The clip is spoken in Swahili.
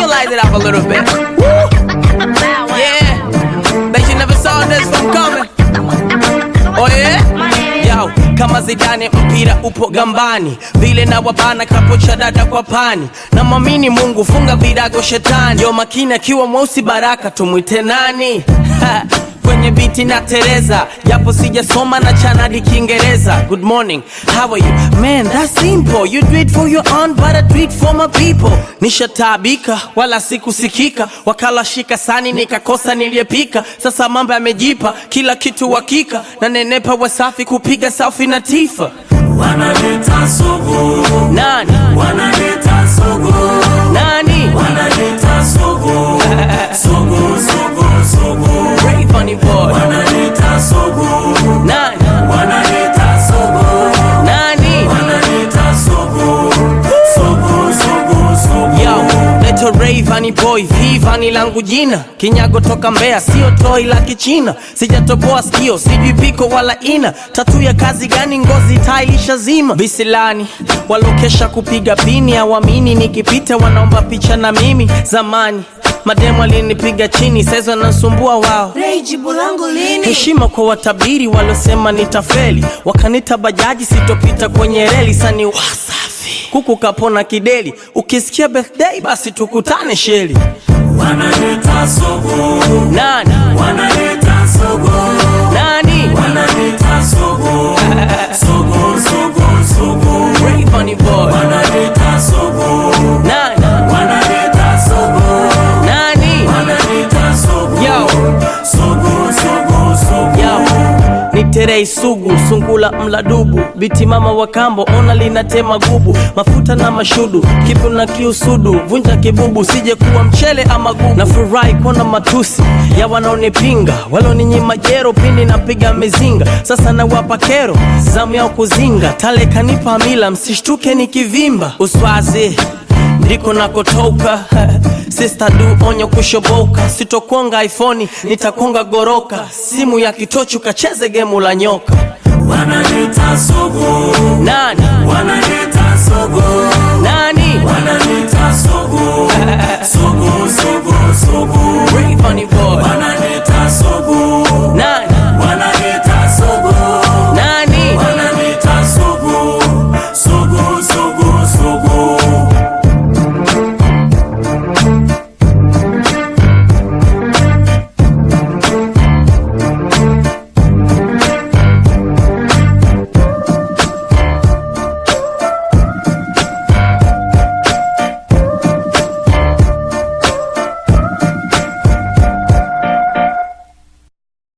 you light it up a little bit? Woo! Yeah. Bet you never saw this one coming. Oh yeah? Yo, kama Zidane mpira upo gambani, vile na wabana kapocha dada kwa pani, na mwamini Mungu funga virago shetani, yo makini akiwa mweusi baraka tumwite nani? Ha, kwenye biti na Tereza, japo sijasoma na chanadi Kiingereza. Good morning, how are you? Man, that's simple. You do it for your own, but I do it for my people. Nishataabika wala sikusikika, wakala shika sani nikakosa niliyepika. Sasa mambo yamejipa, kila kitu hakika, na nenepa wasafi kupiga selfie na Tifa. Wanaleta sugu, Nani wanaleta sugu, nani? wanaleta sugu, sugu, sugu, sugu, Ray Bunny boy. wanaleta sugu, Nani wanaleta sugu, nani? wanaleta sugu, sugu, sugu, sugu. Yo, leto Ray Vani boy, V Vani langu jina, kinyago toka Mbeya, sio toi la Kichina, sijatoboa sikio, sijui piko wala ina, tatu ya kazi gani? Ngozi tailisha zima, visilani walokesha kupiga pini, awamini nikipita wanaomba picha na mimi. Zamani mademu alinipiga chini, saizi wanasumbua wao. Ray, jibu langu lini? Heshima kwa watabiri waliosema nitafeli, wakanita bajaji sitopita kwenye reli, sani wasafi kuku kapona kideli, ukisikia birthday basi tukutane sheli. Wanaleta sugu, Nani wanaleta sugu, nani? wanaleta sugu, sugu, sugu, sugu, Ray Bunny boy. wanaleta sugu, Nani wanaleta sugu, nani? wanaleta sugu, Yo. sugu, sugu, sugu. Yo, ni terei sugu sungula mladubu biti mama wa kambo ona linatema gubu mafuta na mashudu kipu na kiusudu vunja kibubu sije kuwa mchele ama gugu na furahi kuona matusi ya wanaonipinga waloninyima jero pindi napiga mizinga sasa nawapa kero zamu yao kuzinga tale kanipa mila msishtuke nikivimba uswazi ndiko nakotoka Sister du onyo kushoboka, sitokonga iPhone, nitakonga goroka, simu ya kitochu kacheze gemu la nyoka. Wanaleta sugu, Nani wanaleta sugu, nani wanaleta sugu, sugu,